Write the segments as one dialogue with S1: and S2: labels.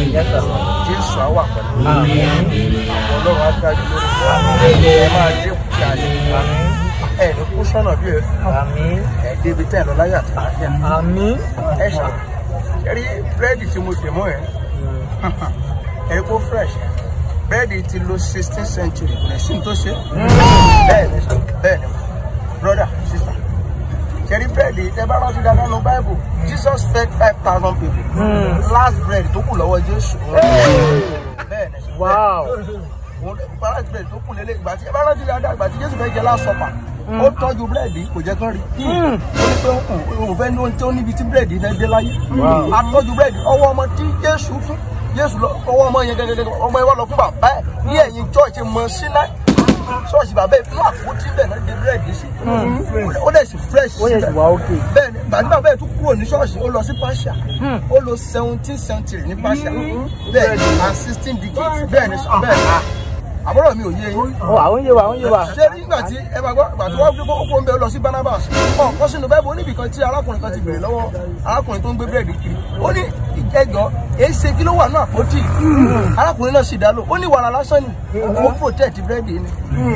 S1: jésù á wà pẹ̀lú ọlọ́run á dájú lórí ẹ máa dé kúkẹ́ ayé ẹ ní kú sọ́nà bí ẹ ẹ débi tẹ́ ẹ lọ láyé àti àlàáfíà ẹ ṣá ẹ rí búrẹ́dì tí mo dè mọ́ ẹ ẹ rí kó fresh búrẹ́dì ti lo sixteen century kò lè sí ní tó ṣe bẹ́ẹ̀ ni sọ bẹ́ẹ̀ ni brother sister ṣẹ́rí búrẹ́dì tẹ́ bá rántí dáadáa nínú bible jesus fed five thousand people last bread tó kù lọ́wọ́ jésù bẹ́ẹ̀ ni sọ balance bread tó kù lélẹ̀ ìgbà tí ẹ bá rántí dáadáa ìgbà tí jésù fẹ́ jẹ last supper ó tọ́jú búrẹ́dì kò jẹ́ kán rí ó ní pé òun fẹ́ ní ohun tí ó níbi tí búrẹ́dì fẹ́ dé láyé a tọ́jú búrẹ́dì ọwọ́ ọmọ tí jésù fún jésù lọ ọwọ́ ọmọ yẹn gẹ́gẹ́ ọmọ yẹn wá lọ fún bàbá ẹ̀ ní ẹ̀yìn chọ́ọ̀chì mọ̀ sílẹ̀ ṣọ́ọ̀ṣì bàbá ẹ̀ fún àpótí bẹ́ẹ̀ náà dé búrẹ́dì sí ó dẹ̀ sì fresh síbẹ̀ bẹ́ẹ̀ ni gbàdúrà bẹ́ẹ̀ tún kúrò ní ṣọ́ọ̀ṣì ó lọ sí pàṣà ó lọ seventeen century ní pàṣà bẹ́ẹ̀ ni and sixteen decades bẹ́ẹ̀ ni bẹ́ẹ̀ ni àbúrò mi ò yé yín.
S2: ó àwọn yé wa àwọn yé wa.
S1: ṣé nígbà tí ẹ bá gbọ́ ìgbà tí wọ́n gbé kókó ń bẹ lọ sí Barnabas ọ̀ kọ́ sínú bẹ́ẹ̀ bó níbi kan tí arákùnrin kan ti bèrè lọ́wọ́ arákùnrin tó ń gbé búrẹ́dì kiri ó ní ìjẹ́jọ́ èé ṣe kí ló wà náà àpótí arákùnrin náà sì dá lò ó ní wàrà lásán ni ó protect búrẹ́dì ni.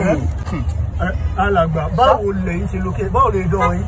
S3: alàgbà báwo lẹ́yìn ṣe lókè báwo lè dán yín.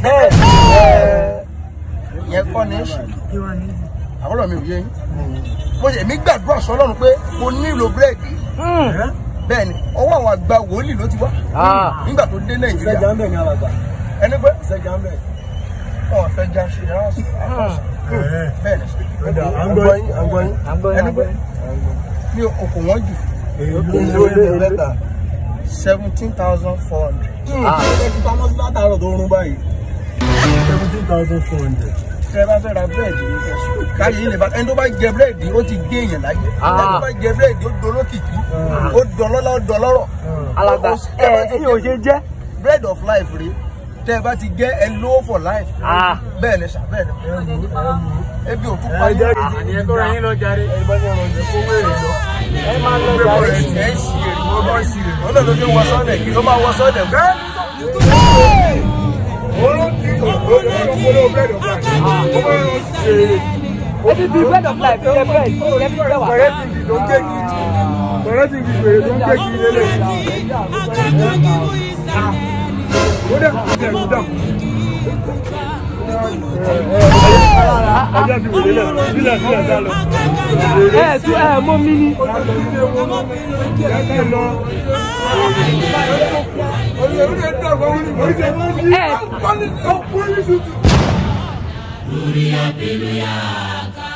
S1: ìyẹn kọ́ ní í ṣe àbúrò mi ò yé yín mo ṣe èmi gbàdúrà sọ́lọ́run pé mo nílò búrẹ́dì bẹ́ẹ̀ ni ọwọ́ àwọn àgbà wòlíì ló ti wá nígbà tó dé nàìjíríà
S3: sẹ́jà ń bẹ̀ ní alàgbà.
S1: ẹni pé
S3: sẹ́jà ń bẹ̀.
S1: wọn fẹ́ já ṣe ránṣẹ́ bẹ́ẹ̀ ni
S3: Ọ̀dà à ń gbọ́ yín à ń gbọ́ yín.
S2: à ń gbọ́ yín à
S1: ẹni
S2: ń
S1: pé
S2: gbọ́ yín.
S1: mi ò kò wọ́n jù
S3: èyí ló ń lé lẹ́tà.
S1: seventeen thousand four hundred
S3: ẹ ti pamọ́ sí látàárọ̀ tó ń rún báyìí. seventeen thousand four hundred.
S1: tẹ bá fẹ́ ra búrẹ́dì ní kẹsùn káyé yìí lè bá ẹni tó bá jẹ búrẹ́dì ó ti gé èèyàn láyé ẹni tó bá jẹ búrẹ́dì ó dolókìkí ó dọlọ́lá ó dọlọ́rọ̀
S2: alàgbà
S1: Ó-
S2: ẹ ẹyin ò ṣe jẹ́.
S1: bread of life rèé tẹ bá ti jẹ ẹ lówó for life
S2: Ah.
S1: bẹ́ẹ̀ ni sà bẹ́ẹ̀ ni ebi ò tún pa
S3: ẹ
S1: yín
S3: jẹ́ kí ti
S2: àníyàn tó ra yín lọ jàre.
S3: ẹ bá ní ọ̀rọ̀ ìdíkó wéèrè lọ.
S2: ẹ máa lọ
S1: ẹ
S2: jàre.
S1: ẹ ṣì èrè wọ́n bá ṣì èrè wọ́n náà ló ṣe wọ sọ́ọ̀dẹ̀ kí ló máa wọ sọ́ọ̀dẹ̀ bẹ́ẹ̀
S2: ẹ ti fi bread of life jẹ bread jẹ fi jẹ wà. ẹ tún ẹ mọ mi ni. ẹ
S4: Hallelujah.